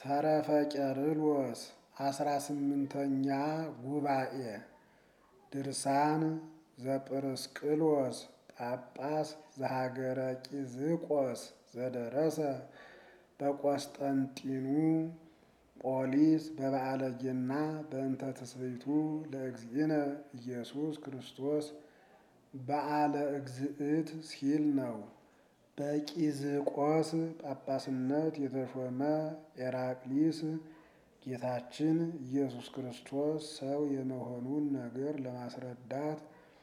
ተረፈ ቄርሎስ አስራ ስምንተኛ ጉባኤ ድርሳን ዘጵርስቅሎስ ጳጳስ ዘሀገረ ቂዝቆስ ዘደረሰ በቆስጠንጢኑ ጶሊስ በበዓለ ገና በእንተ ትስብእቱ ለእግዚእነ ኢየሱስ ክርስቶስ በዓለ እግዝእት ሲል ነው። በቂዝቆስ ጳጳስነት የተሾመ ኤራቅሊስ ጌታችን ኢየሱስ ክርስቶስ ሰው የመሆኑን ነገር ለማስረዳት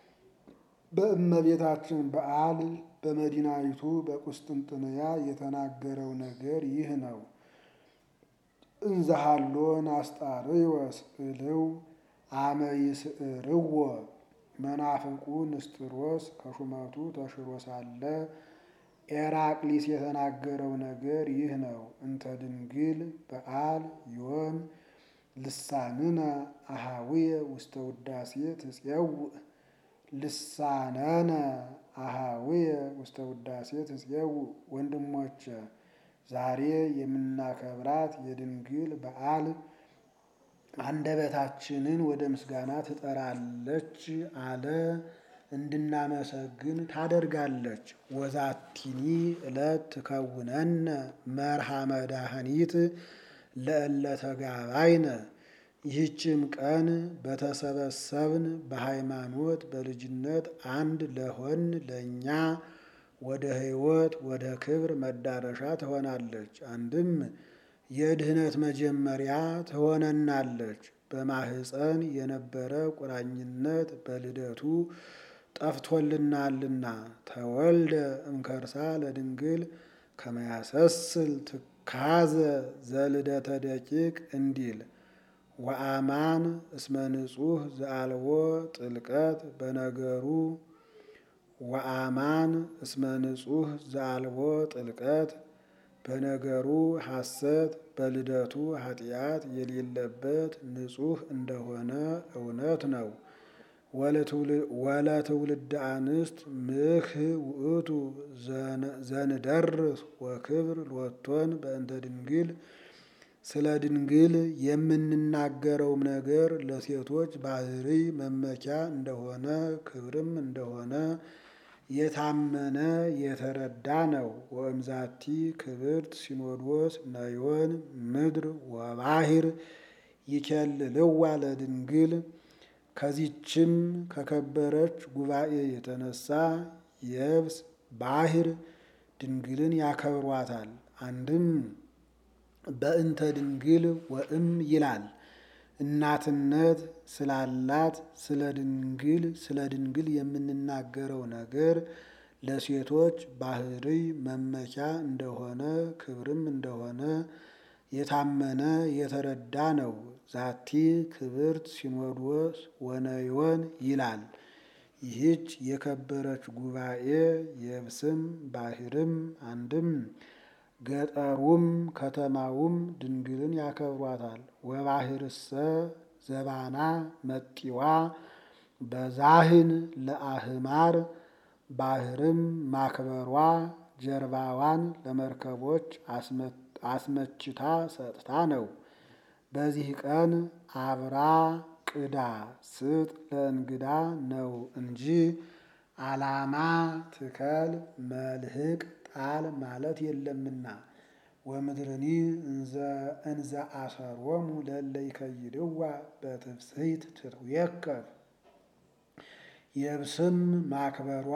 በእመቤታችን በዓል በመዲናይቱ በቁስጥንጥንያ የተናገረው ነገር ይህ ነው። እንዘሃሎ ናስጣርዮስ እልው አመ ይስዕርዎ መናፍቁ ንስጥሮስ ከሹመቱ ተሽሮ ሳለ ኤራቅሊስ የተናገረው ነገር ይህ ነው። እንተ ድንግል በዓል ዮም ልሳንነ አሃዊየ ውስተ ውዳሴ ትፄውእ ልሳነነ አሃዊየ ውስተ ውዳሴ ትፄውእ። ወንድሞቼ ዛሬ የምናከብራት የድንግል በዓል አንደበታችንን ወደ ምስጋና ትጠራለች አለ እንድናመሰግን ታደርጋለች። ወዛቲኒ ዕለት ትከውነነ መርሃ መድኃኒት ለእለ ተጋባይነ። ይህችም ቀን በተሰበሰብን በሃይማኖት በልጅነት አንድ ለሆን ለእኛ ወደ ሕይወት ወደ ክብር መዳረሻ ትሆናለች። አንድም የድህነት መጀመሪያ ትሆነናለች። በማህፀን የነበረ ቁራኝነት በልደቱ ጠፍቶልናልና ተወልደ እምከርሳ ለድንግል ከመያሰስል ትካዘ ዘልደተ ደቂቅ እንዲል ወአማን እስመ ንጹሕ ዘአልቦ ጥልቀት በነገሩ ወአማን እስመ ንጹሕ ዘአልቦ ጥልቀት በነገሩ ሐሰት በልደቱ ኃጢአት የሌለበት ንጹሕ እንደሆነ እውነት ነው። ወለትውልደ አንስት ምህ ውእቱ ዘንደርስ ወክብር ሎቶን በእንተ ድንግል ስለ ድንግል የምንናገረውም ነገር ለሴቶች ባህሪ መመኪያ እንደሆነ ክብርም እንደሆነ የታመነ የተረዳ ነው። ወእምዛቲ ክብርት ሲኖዶስ ነዮን ምድር ወባሕር ይኬልልዋ ለድንግል ከዚችም ከከበረች ጉባኤ የተነሳ የብስ ባሕር ድንግልን ያከብሯታል። አንድም በእንተ ድንግል ወእም ይላል እናትነት ስላላት ስለ ድንግል ስለ ድንግል የምንናገረው ነገር ለሴቶች ባህሪ መመኪያ እንደሆነ ክብርም እንደሆነ የታመነ የተረዳ ነው። ዛቲ ክብርት ሲኖዶስ ወነዮን ይላል። ይህች የከበረች ጉባኤ የብስም ባሕርም አንድም ገጠሩም ከተማውም ድንግልን ያከብሯታል። ወባሕርሰ ዘባና መጢዋ በዛህን ለአህማር ባሕርም ማክበሯ ጀርባዋን ለመርከቦች አስመችታ ሰጥታ ነው። በዚህ ቀን አብራ ቅዳ ስጥ ለእንግዳ ነው እንጂ ዓላማ ትከል መልህቅ ጣል ማለት የለምና። ወምድርኒ እንዘ አሰሮሙ ለእለ ይከይድዋ በትፍስሕት ትትዌከብ የብስም ማክበሯ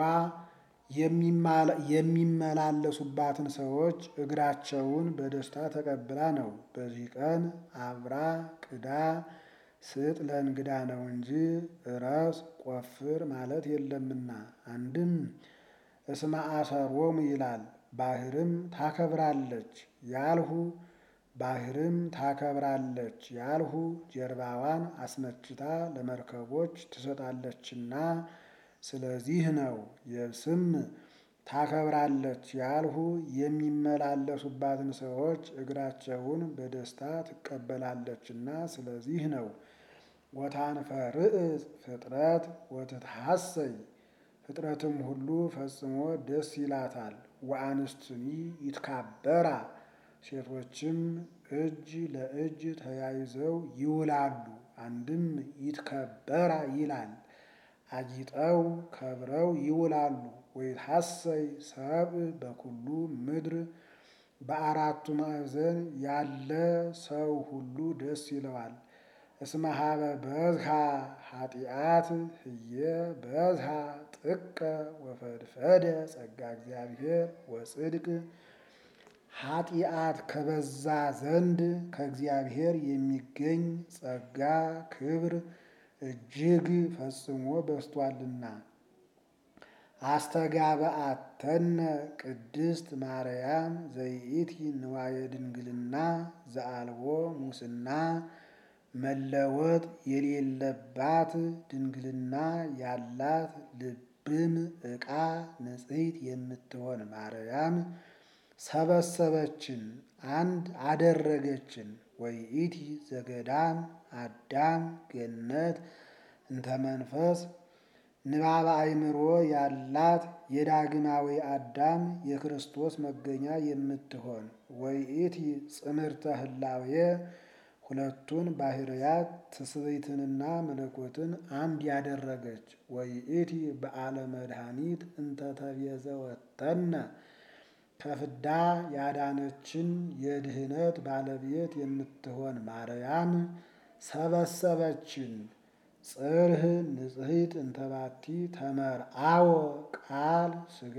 የሚመላለሱባትን ሰዎች እግራቸውን በደስታ ተቀብላ ነው። በዚህ ቀን አብራ ቅዳ ስጥ ለእንግዳ ነው እንጂ እረስ ቆፍር ማለት የለምና። አንድም እስመ አሰሮሙ ይላል ባሕርም ታከብራለች ያልሁ ባሕርም ታከብራለች ያልሁ ጀርባዋን አስመችታ ለመርከቦች ትሰጣለችና ስለዚህ ነው። የብስም ታከብራለች ያልሁ የሚመላለሱባትን ሰዎች እግራቸውን በደስታ ትቀበላለችና ስለዚህ ነው። ወታንፈርዕፅ ፍጥረት ወትትሐሰይ ፍጥረትም ሁሉ ፈጽሞ ደስ ይላታል። ወአንስትኒ ይትካበራ ሴቶችም እጅ ለእጅ ተያይዘው ይውላሉ። አንድም ይትከበራ ይላል። አጊጠው ከብረው ይውላሉ። ወይትሐሰይ ሰብእ በኩሉ ምድር በአራቱ ማዕዘን ያለ ሰው ሁሉ ደስ ይለዋል። እስመ ሀበ በዝሃ ኃጢአት ህየ በዝሃ ጥቀ ወፈድፈደ ጸጋ እግዚአብሔር ወጽድቅ ኃጢአት ከበዛ ዘንድ ከእግዚአብሔር የሚገኝ ጸጋ ክብር እጅግ ፈጽሞ በዝቷልና። አስተጋብአተነ ቅድስት ማርያም ዘይእቲ ንዋየ ድንግልና ዘአልቦ ሙስና መለወጥ የሌለባት ድንግልና ያላት ልብም ዕቃ ንጽሕት የምትሆን ማርያም ሰበሰበችን፣ አንድ አደረገችን። ወይእቲ ዘገዳም አዳም ገነት እንተ መንፈስ ንባበ አእምሮ ያላት የዳግማዊ አዳም የክርስቶስ መገኛ የምትሆን ወይእቲ ጽምርተ ህላዌ ሁለቱን ባህርያት ትስብእትንና መለኮትን አንድ ያደረገች ወይእቲ በዓለ መድኃኒት እንተ ተቤዘወተነ ከፍዳ ያዳነችን የድህነት ባለቤት የምትሆን ማርያም ሰበሰበችን። ጽርህ ንጽሕት እንተባቲ ተመርአዎ ቃል ሥጋ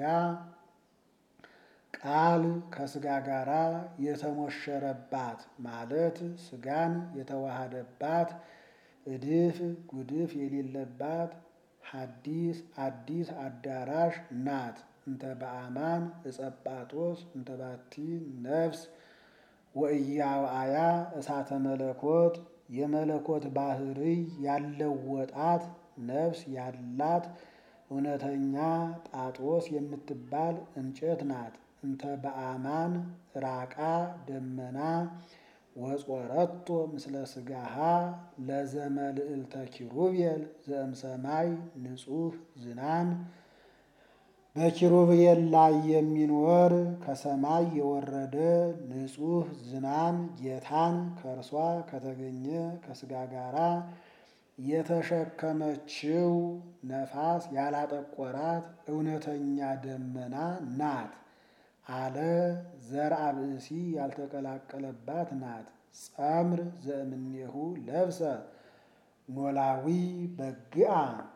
ቃል ከሥጋ ጋራ የተሞሸረባት ማለት ሥጋን የተዋሃደባት እድፍ ጉድፍ የሌለባት ሐዲስ አዲስ አዳራሽ ናት። እንተ በአማን እጸጳጦስ እንተ ባቲ ነፍስ ወእያውአያ እሳተ መለኮት የመለኮት ባህርይ ያለወጣት ነፍስ ያላት እውነተኛ ጳጦስ የምትባል እንጨት ናት። እንተ በአማን ራቃ ደመና ወጾረቶ ምስለ ሥጋሃ ለዘመልዕልተ ኪሩቤል ዘእምሰማይ ንጹሕ ዝናም በኪሩቤል ላይ የሚኖር ከሰማይ የወረደ ንጹሕ ዝናም ጌታን ከእርሷ ከተገኘ ከሥጋ ጋራ የተሸከመችው ነፋስ ያላጠቆራት እውነተኛ ደመና ናት አለ። ዘርአ ብእሲ ያልተቀላቀለባት ናት። ጸምር ዘእምኔሁ ለብሰ ኖላዊ በግአ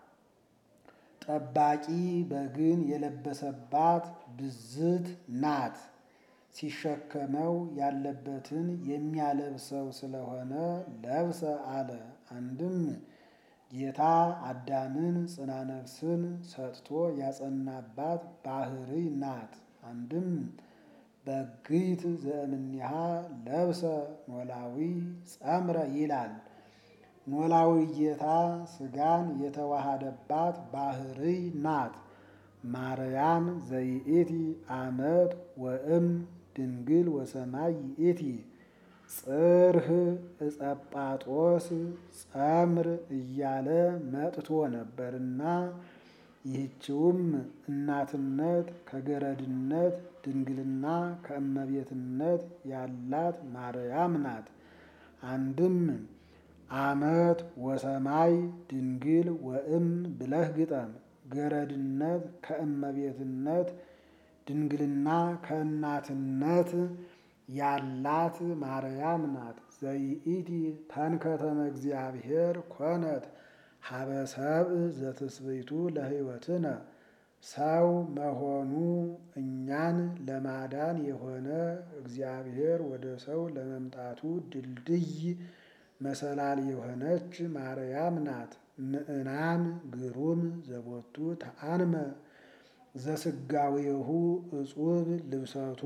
ጠባቂ በግን የለበሰባት ብዝት ናት። ሲሸከመው ያለበትን የሚያለብሰው ስለሆነ ለብሰ አለ። አንድም ጌታ አዳምን ጽና ነፍስን ሰጥቶ ያጸናባት ባህርይ ናት። አንድም በግይት ዘእምኔሃ ለብሰ ኖላዊ ጸምረ ይላል። ኖላዊ ጌታ ሥጋን የተዋሃደባት ባህርይ ናት። ማርያም ዘይእቲ አመት ወእም ድንግል ወሰማይ ይእቲ ጽርህ እጸጳጦስ ጸምር እያለ መጥቶ ነበርና ይህችውም እናትነት ከገረድነት ድንግልና ከእመቤትነት ያላት ማርያም ናት። አንድም አመት ወሰማይ ድንግል ወእም ብለህ ግጠም። ገረድነት ከእመቤትነት ድንግልና ከእናትነት ያላት ማርያም ናት። ዘይኢቲ ተንከተመ እግዚአብሔር ኮነት ሀበ ሰብእ ዘትስብእቱ ለሕይወትነ ሰው መሆኑ እኛን ለማዳን የሆነ እግዚአብሔር ወደ ሰው ለመምጣቱ ድልድይ መሰላል የሆነች ማርያም ናት። ምዕናን ግሩም ዘቦቱ ተአንመ ዘስጋዌሁ እጹብ ልብሰቱ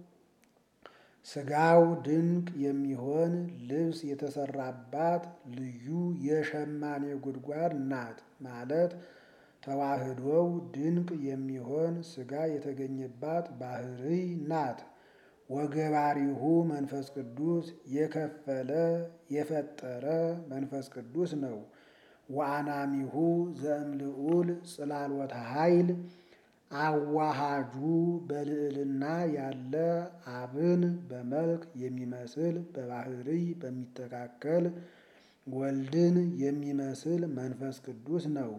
ሥጋው ድንቅ የሚሆን ልብስ የተሰራባት ልዩ የሸማኔ ጉድጓድ ናት ማለት ተዋህዶው ድንቅ የሚሆን ሥጋ የተገኘባት ባህርይ ናት። ወገባሪሁ መንፈስ ቅዱስ የከፈለ የፈጠረ መንፈስ ቅዱስ ነው። ወአናሚሁ ዘእምልዑል ጽላሎተ ኃይል አዋሃጁ በልዕልና ያለ አብን በመልክ የሚመስል በባህርይ በሚተካከል ወልድን የሚመስል መንፈስ ቅዱስ ነው።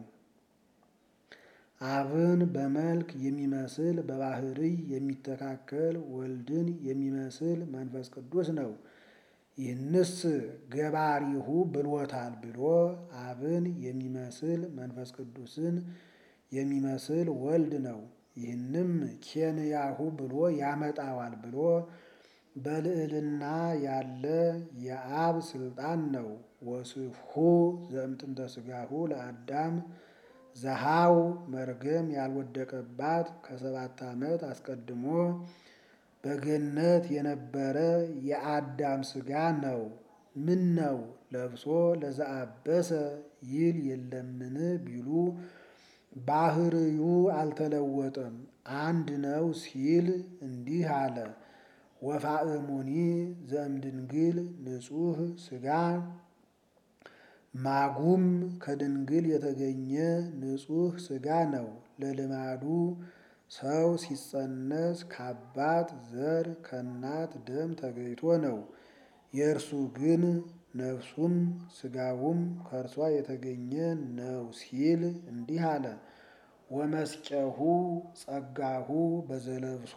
አብን በመልክ የሚመስል በባህርይ የሚተካከል ወልድን የሚመስል መንፈስ ቅዱስ ነው። ይህንስ ገባሪሁ ብሎታል ብሎ አብን የሚመስል መንፈስ ቅዱስን የሚመስል ወልድ ነው። ይህንም ኬንያሁ ብሎ ያመጣዋል ብሎ በልዕልና ያለ የአብ ስልጣን ነው። ወስብሑ ዘእምጥንተ ሥጋሁ ለአዳም ዘሃው መርገም ያልወደቀባት ከሰባት ዓመት አስቀድሞ በገነት የነበረ የአዳም ሥጋ ነው። ምን ነው ለብሶ ለዘአበሰ ይል የለምን ቢሉ ባህርዩ አልተለወጠም አንድ ነው ሲል እንዲህ አለ። ወፋእሙኒ ዘእምድንግል ንጹሕ ሥጋ ማጉም ከድንግል የተገኘ ንጹሕ ሥጋ ነው። ለልማዱ ሰው ሲጸነስ ከአባት ዘር ከእናት ደም ተገይቶ ነው። የእርሱ ግን ነፍሱም ሥጋውም ከእርሷ የተገኘ ነው ሲል እንዲህ አለ። ወመስጨሁ ጸጋሁ በዘለብሶ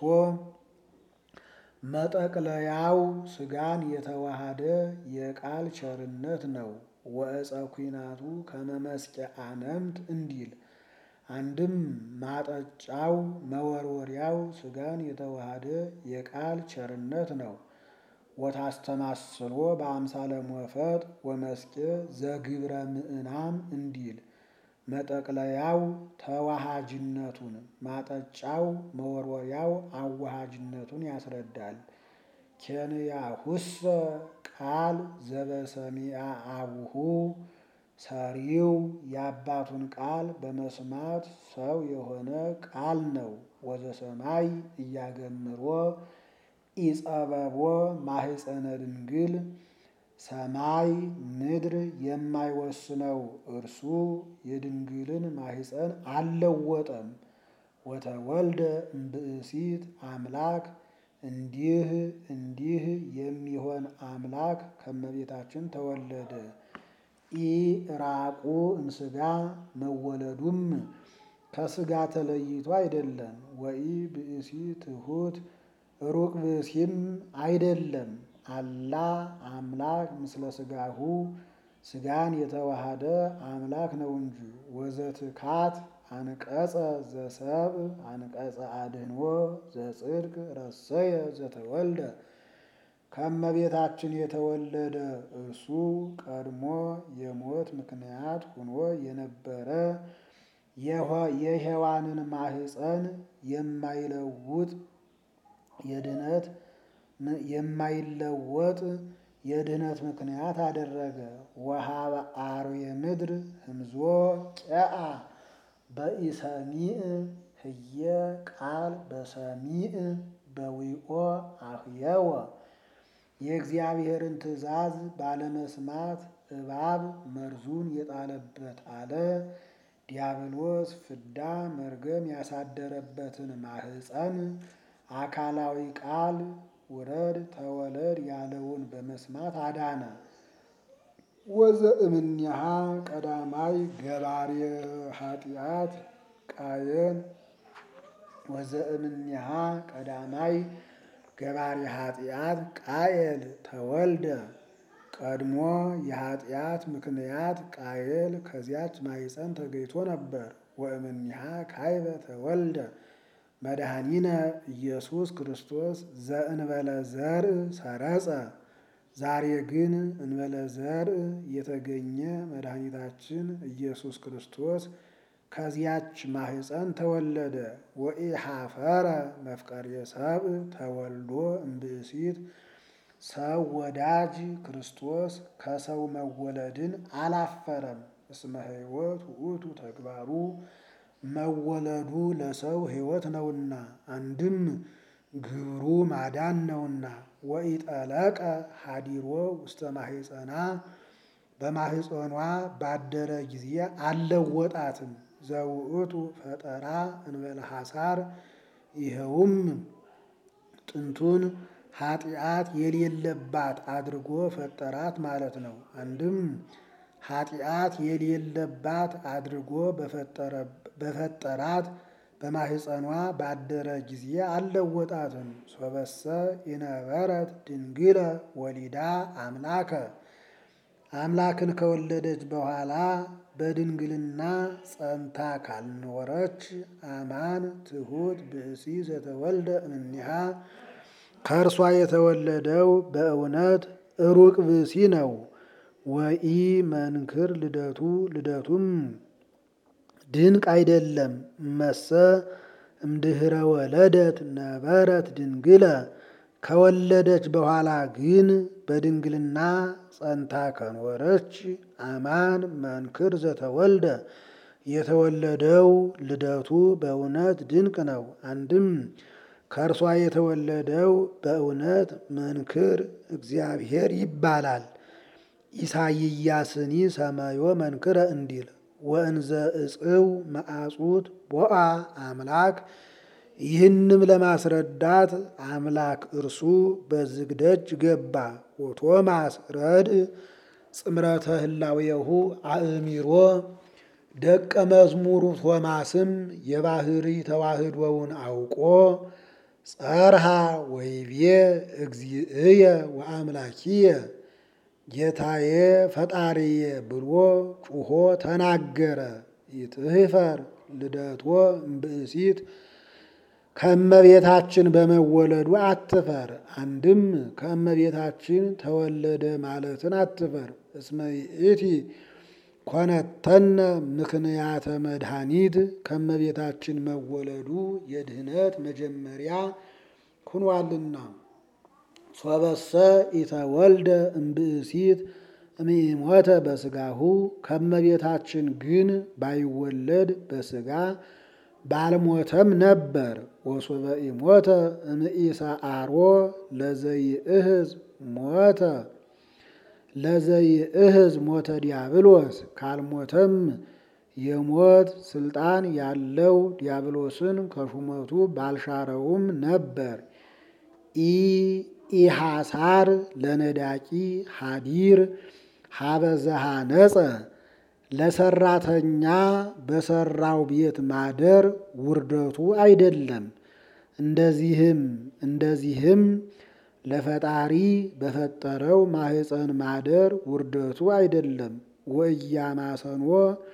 መጠቅለያው ሥጋን የተዋሃደ የቃል ቸርነት ነው። ወእፀ ኩናቱ ከመመስጨ አነምት እንዲል አንድም ማጠጫው መወርወሪያው ሥጋን የተዋሃደ የቃል ቸርነት ነው። ወታስተማስሎ በአምሳለ ሞፈጥ ወመስቄ ዘግብረ ምዕናም እንዲል መጠቅለያው ተዋሃጅነቱን ማጠጫው መወርወሪያው አዋሃጅነቱን ያስረዳል። ኬንያሁሰ ቃል ዘበሰሚዐ አቡሁ ሰሪው የአባቱን ቃል በመስማት ሰው የሆነ ቃል ነው። ወዘሰማይ እያገምሮ ኢጸበቦ ማህፀነ ድንግል ሰማይ ምድር የማይወስነው እርሱ የድንግልን ማህፀን አልለወጠም። ወተወልደ እምብእሲት አምላክ እንዲህ እንዲህ የሚሆን አምላክ ከመቤታችን ተወለደ። ኢራቁ እምሥጋ መወለዱም ከሥጋ ተለይቶ አይደለም። ወኢ ብእሲ ትሑት ሩቅ ብእሲም አይደለም። አላ አምላክ ምስለ ሥጋሁ ሥጋን የተዋሃደ አምላክ ነው እንጂ። ወዘትካት አንቀጸ ዘሰብእ አንቀጸ አድኅኖ ዘጽድቅ ረሰየ ዘተወልደ ከመቤታችን የተወለደ እርሱ ቀድሞ የሞት ምክንያት ሆኖ የነበረ የሔዋንን ማህፀን የማይለውጥ የድነት የማይለወጥ የድህነት ምክንያት አደረገ። ወሀበ አርዌ ምድር ህምዞ ቄአ በኢሰሚዕ ህየ ቃል በሰሚዕ በዊኦ አህየወ የእግዚአብሔርን ትእዛዝ ባለመስማት እባብ መርዙን የጣለበት አለ። ዲያብሎስ ፍዳ መርገም ያሳደረበትን ማህፀን አካላዊ ቃል ውረድ ተወለድ ያለውን በመስማት አዳነ። ወዘእምኔሃ ቀዳማይ ገባሬ ኃጢአት ቃየን ወዘእምኔሃ ቀዳማይ ገባሬ ኃጢአት ቃየል ተወልደ ቀድሞ የኃጢአት ምክንያት ቃየል ከዚያች ማኅፀን ተገይቶ ነበር። ወእምኔሃ ካይበ ተወልደ መድኃኒነ ኢየሱስ ክርስቶስ ዘእንበለ ዘርእ ሰረጸ። ዛሬ ግን እንበለ ዘርእ የተገኘ መድኃኒታችን ኢየሱስ ክርስቶስ ከዚያች ማኅፀን ተወለደ። ወኢሐፈረ መፍቀሬ ሰብእ ተወልዶ እምብእሲት ሰው ወዳጅ ክርስቶስ ከሰው መወለድን አላፈረም። እስመ ሕይወት ውእቱ ተግባሩ መወለዱ ለሰው ሕይወት ነውና፣ አንድም ግብሩ ማዳን ነውና። ወኢጠለቀ ሀዲሮ ውስተ ማኅፀና በማኅፀኗ ባደረ ጊዜ አልለወጣትም። ዘውእቱ ፈጠራ እንበለ ሐሳር ይኸውም ጥንቱን ኃጢአት የሌለባት አድርጎ ፈጠራት ማለት ነው። አንድም ኃጢአት የሌለባት አድርጎ በፈጠራት በማህፀኗ ባደረ ጊዜ አልለወጣትም። ሶበሰ ይነበረት ድንግለ ወሊዳ አምላከ አምላክን ከወለደች በኋላ በድንግልና ጸንታ ካልኖረች አማን ትሁት ብእሲ ዘተወልደ እምኔሃ ከእርሷ የተወለደው በእውነት ሩቅ ብእሲ ነው። ወኢ መንክር ልደቱ ልደቱም ድንቅ አይደለም። መሰ እምድህረ ወለደት ነበረት ድንግለ ከወለደች በኋላ ግን በድንግልና ጸንታ ከኖረች አማን መንክር ዘተወልደ የተወለደው ልደቱ በእውነት ድንቅ ነው። አንድም ከእርሷ የተወለደው በእውነት መንክር እግዚአብሔር ይባላል። ኢሳይያስኒ ሰማዮ መንክረ እንዲል ወእንዘ እጽው መዓጹት ቦአ አምላክ ይህንም ለማስረዳት አምላክ እርሱ በዝግ ደጅ ገባ። ወቶማስ ረድእ ጽምረተ ህላዌሁ አእሚሮ ደቀ መዝሙሩ ቶማስም የባህሪ ተዋህዶውን አውቆ ጸርሃ ወይቤ እግዚእየ ወአምላኪየ ጌታዬ ፈጣሪዬ ብሎ ጩሆ ተናገረ። ይትህፈር ልደቶ እምብእሲት ከእመቤታችን በመወለዱ አትፈር። አንድም ከእመቤታችን ተወለደ ማለትን አትፈር። እስመ ይእቲ ኮነተነ ምክንያተ መድኃኒት ከእመቤታችን መወለዱ የድህነት መጀመሪያ ሁኗልና። ሶበሰ ኢተወልደ እምብእሲት እምኢሞተ በስጋሁ ከእመቤታችን ግን ባይወለድ በስጋ ባልሞተም ነበር። ወሶበ ኢሞተ እምኢሰአሮ ለዘይእህዝ ሞተ ለዘይእህዝ ሞተ ዲያብሎስ ካልሞተም የሞት ስልጣን ያለው ዲያብሎስን ከሹመቱ ባልሻረውም ነበር። ኢሐሳር ለነዳቂ ሀዲር ሀበዘሃ ነጸ ለሰራተኛ በሰራው ቤት ማደር ውርደቱ አይደለም። እንደዚህም እንደዚህም ለፈጣሪ በፈጠረው ማህፀን ማደር ውርደቱ አይደለም። ወእያማሰኖ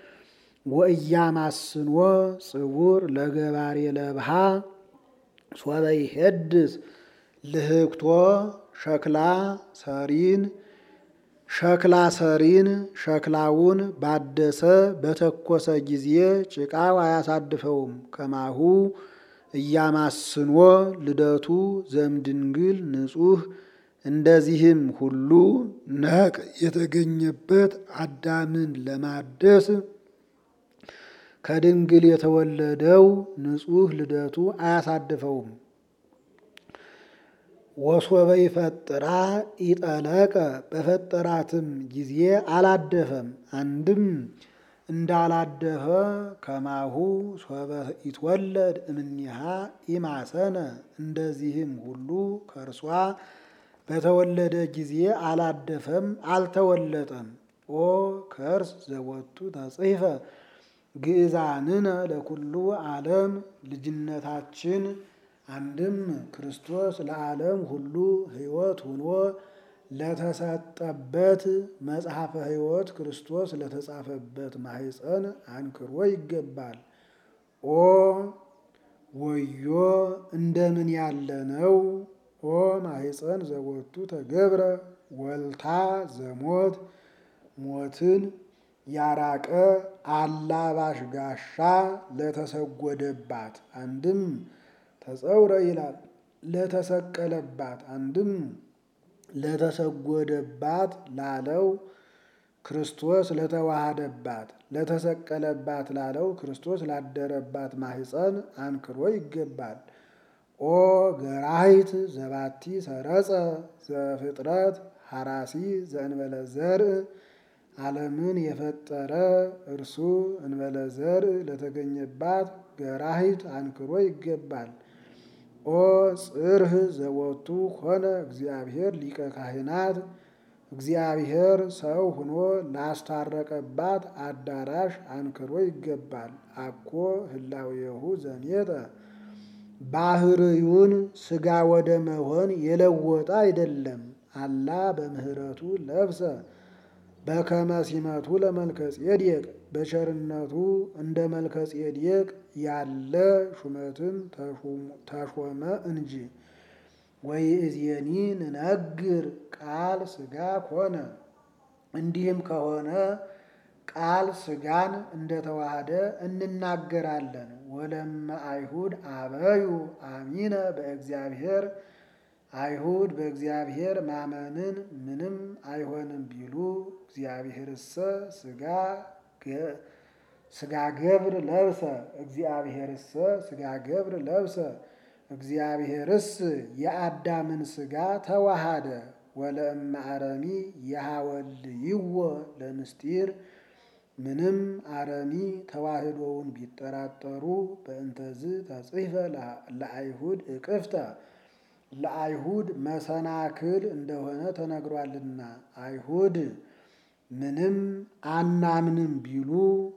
ወእያማስኖ ጽውር ለገባሬ ለብሃ ሶበ ይሄድስ ልህክቶ ሸክላ ሰሪን ሸክላ ሰሪን ሸክላውን ባደሰ በተኮሰ ጊዜ ጭቃው አያሳድፈውም። ከማሁ እያማስኖ ልደቱ ዘምድንግል ንጹሕ እንደዚህም ሁሉ ነቅ የተገኘበት አዳምን ለማደስ ከድንግል የተወለደው ንጹሕ ልደቱ አያሳድፈውም። ወሶበ ይፈጥራ ኢጠለቀ በፈጠራትም ጊዜ አላደፈም። አንድም እንዳላደፈ ከማሁ ሶበ ይትወለድ እምኒሃ ኢማሰነ እንደዚህም ሁሉ ከእርሷ በተወለደ ጊዜ አላደፈም፣ አልተወለጠም። ኦ ከርስ ዘወቱ ተጽሕፈ ግእዛንነ ለኩሉ ዓለም ልጅነታችን አንድም ክርስቶስ ለዓለም ሁሉ ሕይወት ሆኖ ለተሰጠበት መጽሐፈ ሕይወት ክርስቶስ ለተጻፈበት ማህፀን አንክሮ ይገባል። ኦ ወዮ እንደምን ያለ ነው! ኦ ማህፀን ዘወቱ ተገብረ ወልታ ዘሞት ሞትን ያራቀ አላባሽ ጋሻ ለተሰጎደባት አንድም ተጸውረ ይላል ለተሰቀለባት አንድም ለተሰጎደባት ላለው ክርስቶስ ለተዋሃደባት ለተሰቀለባት ላለው ክርስቶስ ላደረባት ማህፀን አንክሮ ይገባል። ኦ ገራሂት ዘባቲ ሰረጸ ዘፍጥረት ሐራሲ ዘእንበለ ዘርእ ዓለምን የፈጠረ እርሱ እንበለ ዘርእ ለተገኘባት ገራሂት አንክሮ ይገባል። ኦ ጽርህ ዘወቱ ሆነ እግዚአብሔር ሊቀ ካህናት እግዚአብሔር ሰው ሆኖ ላስታረቀባት አዳራሽ አንክሮ ይገባል። አኮ ህላዌሁ ዘኔጠ ባህርዩን ሥጋ ወደ መሆን የለወጠ አይደለም። አላ በምህረቱ ለብሰ በከመ ሲመቱ ለመልከ ጼዴቅ በቸርነቱ እንደ መልከ ጼዴቅ ያለ ሹመትን ተሾመ እንጂ። ወይእዜኒ ንነግር ቃል ሥጋ ኮነ። እንዲህም ከሆነ ቃል ሥጋን እንደተዋሃደ እንናገራለን። ወለመ አይሁድ አበዩ አሚነ በእግዚአብሔር አይሁድ በእግዚአብሔር ማመንን ምንም አይሆንም ቢሉ እግዚአብሔርሰ ሥጋ ሥጋ ገብር ለብሰ እግዚአብሔርሰ ሥጋ ገብር ለብሰ እግዚአብሔርስ የአዳምን ሥጋ ተዋሃደ። ወለእመ አረሚ የሐወልይዎ ለምስጢር ምንም አረሚ ተዋህዶውን ቢጠራጠሩ በእንተዝ ተጽሕፈ ለአይሁድ እቅፍተ ለአይሁድ መሰናክል እንደሆነ ተነግሯልና። አይሁድ ምንም አናምንም ቢሉ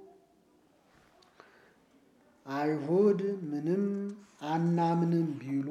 አይሁድ ምንም አናምንም ቢሉ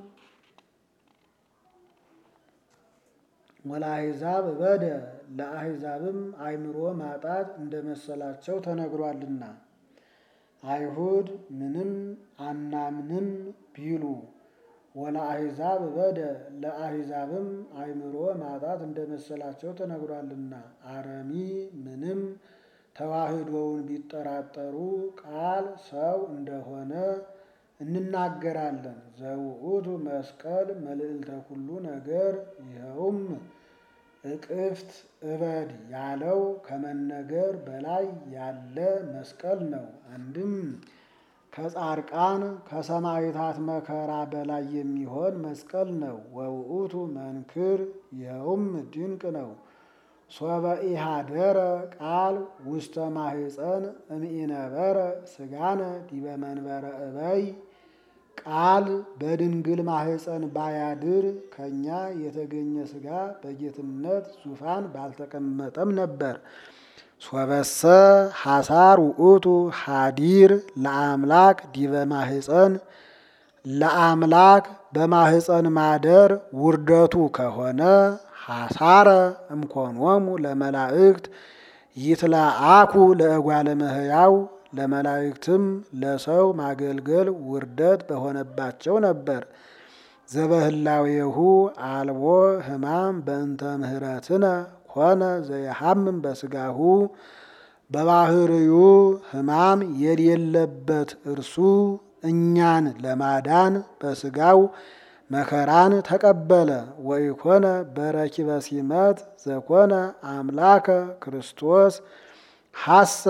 ወለአሕዛብ በደ ለአሕዛብም አእምሮ ማጣት እንደመሰላቸው ተነግሯልና። አይሁድ ምንም አናምንም ቢሉ ወለአሕዛብ በደ ለአሕዛብም አእምሮ ማጣት እንደመሰላቸው ተነግሯልና። አረሚ ምንም ተዋህዶውን ቢጠራጠሩ ቃል ሰው እንደሆነ እንናገራለን። ዘውእቱ መስቀል መልዕልተ ኩሉ ነገር ይኸውም እቅፍት እበድ ያለው ከመነገር በላይ ያለ መስቀል ነው። አንድም ከጻርቃን ከሰማዕታት መከራ በላይ የሚሆን መስቀል ነው። ወውእቱ መንክር ይኸውም ድንቅ ነው። ሶበ ኢሃደረ ቃል ውስተ ማህፀን እምኢነበረ ሥጋነ ዲበ መንበረ እበይ ቃል በድንግል ማህፀን ባያድር ከእኛ የተገኘ ሥጋ በጌትነት ዙፋን ባልተቀመጠም ነበር። ሶበሰ ሐሳር ውእቱ ሀዲር ለአምላክ ዲበ ማህፀን ለአምላክ በማህፀን ማደር ውርደቱ ከሆነ ሐሳረ እምኮኖሙ ለመላእክት ይትለአኩ ለእጓለ እመሕያው ለመላእክትም ለሰው ማገልገል ውርደት በሆነባቸው ነበር። ዘበህላዌሁ አልቦ ሕማም በእንተ ምህረትነ ኮነ ዘየሐምም በሥጋሁ በባህርዩ ሕማም የሌለበት እርሱ እኛን ለማዳን በሥጋው መከራን ተቀበለ። ወኢኮነ በረኪበ ሲመት ዘኮነ አምላከ ክርስቶስ ሐሰ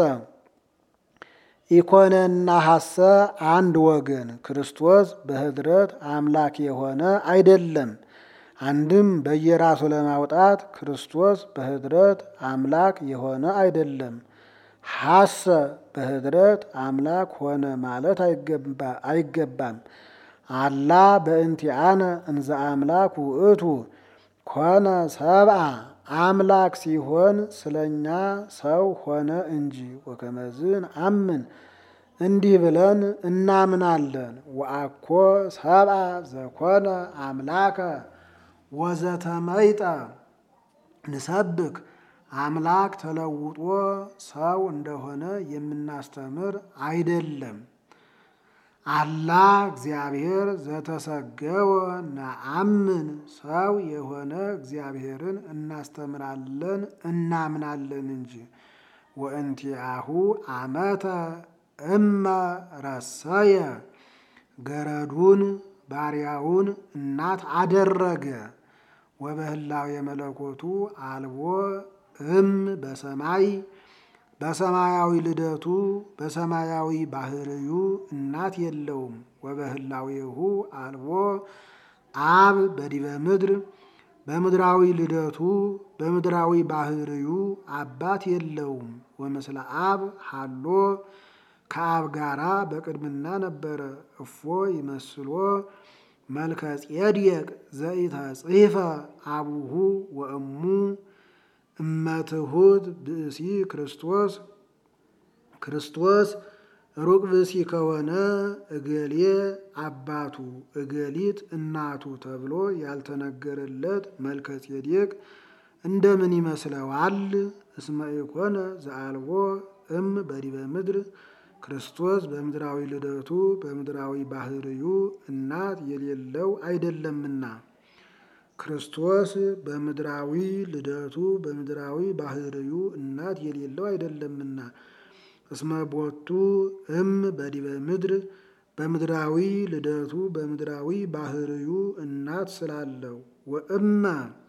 ኢኮነና ሐሰ አንድ ወገን ክርስቶስ በኅድረት አምላክ የሆነ አይደለም። አንድም በየራሱ ለማውጣት ክርስቶስ በኅድረት አምላክ የሆነ አይደለም። ሐሰ በኅድረት አምላክ ሆነ ማለት አይገባም። አላ በእንቲአነ እንዘ አምላክ ውእቱ ኮነ ሰብአ አምላክ ሲሆን ስለኛ ሰው ሆነ እንጂ። ወከመዝን አምን እንዲህ ብለን እናምናለን። ወአኮ ሰብአ ዘኮነ አምላከ ወዘተመይጠ ንሰብክ አምላክ ተለውጦ ሰው እንደሆነ የምናስተምር አይደለም። አላ እግዚአብሔር ዘተሰገወ ነአምን ሰው የሆነ እግዚአብሔርን እናስተምራለን እናምናለን እንጂ። ወእንቲአሁ አመተ እመ ረሰየ ገረዱን ባሪያውን እናት አደረገ። ወበህላው የመለኮቱ አልቦ እም በሰማይ በሰማያዊ ልደቱ በሰማያዊ ባህርዩ እናት የለውም። ወበህላዌሁ አልቦ አብ በዲበ ምድር በምድራዊ ልደቱ በምድራዊ ባህርዩ አባት የለውም። ወምስለ አብ ሃሎ ከአብ ጋራ በቅድምና ነበረ። እፎ ይመስሎ መልከ ጼዴቅ ዘኢተጽሕፈ አቡሁ ወእሙ እመትሁት ብእሲ ክርስቶስ ክርስቶስ ሩቅ ብእሲ ከሆነ እገሌ አባቱ እገሊት እናቱ ተብሎ ያልተነገረለት መልከ ጼዴቅ እንደምን ይመስለዋል? እስመ ኢኮነ ዘአልቦ እም በዲበ ምድር ክርስቶስ በምድራዊ ልደቱ በምድራዊ ባህርዩ እናት የሌለው አይደለምና። ክርስቶስ በምድራዊ ልደቱ በምድራዊ ባህርዩ እናት የሌለው አይደለምና። እስመ ቦቱ እም በዲበ ምድር በምድራዊ ልደቱ በምድራዊ ባህርዩ እናት ስላለው ወእመ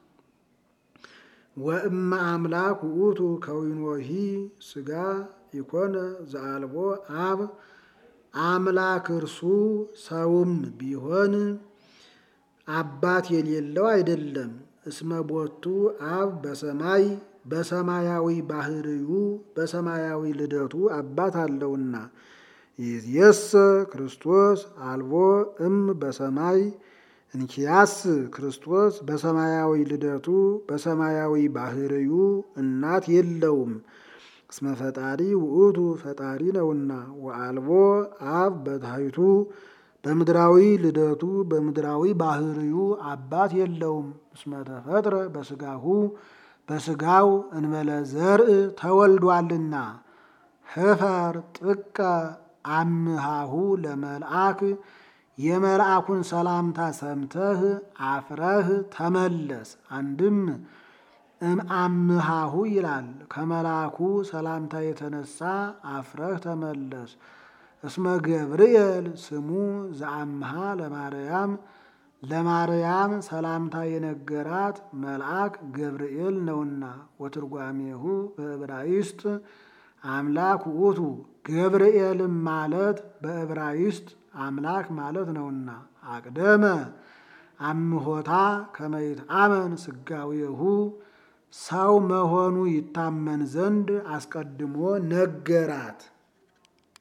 ወእመ አምላክ ውእቱ ከዊኖሂ ስጋ ኢኮነ ዘአልቦ አብ አምላክ እርሱ ሰውም ቢሆን አባት የሌለው አይደለም። እስመ ቦቱ አብ በሰማይ በሰማያዊ ባህርዩ በሰማያዊ ልደቱ አባት አለውና። ይእዜሰ ክርስቶስ አልቦ እም በሰማይ እንኪያስ ክርስቶስ በሰማያዊ ልደቱ በሰማያዊ ባህርዩ እናት የለውም። እስመ ፈጣሪ ውእቱ ፈጣሪ ነውና። ወአልቦ አብ በታሕቱ በምድራዊ ልደቱ በምድራዊ ባህርዩ አባት የለውም። እስመ ተፈጥረ በስጋሁ በስጋው እንበለ ዘርእ ተወልዷልና። ህፈር ጥቀ አምሃሁ ለመልአክ የመልአኩን ሰላምታ ሰምተህ አፍረህ ተመለስ። አንድም እምአምሃሁ ይላል ከመልአኩ ሰላምታ የተነሳ አፍረህ ተመለስ። እስመ ገብርኤል ስሙ ዘአምሃ ለማርያም ለማርያም ሰላምታ የነገራት መልአክ ገብርኤል ነውና። ወትርጓሜሁ በዕብራይስጥ አምላክ ውእቱ ገብርኤልም ማለት በዕብራይስጥ አምላክ ማለት ነውና። አቅደመ አምሆታ ከመይት አመን ስጋዌሁ ሰው መሆኑ ይታመን ዘንድ አስቀድሞ ነገራት።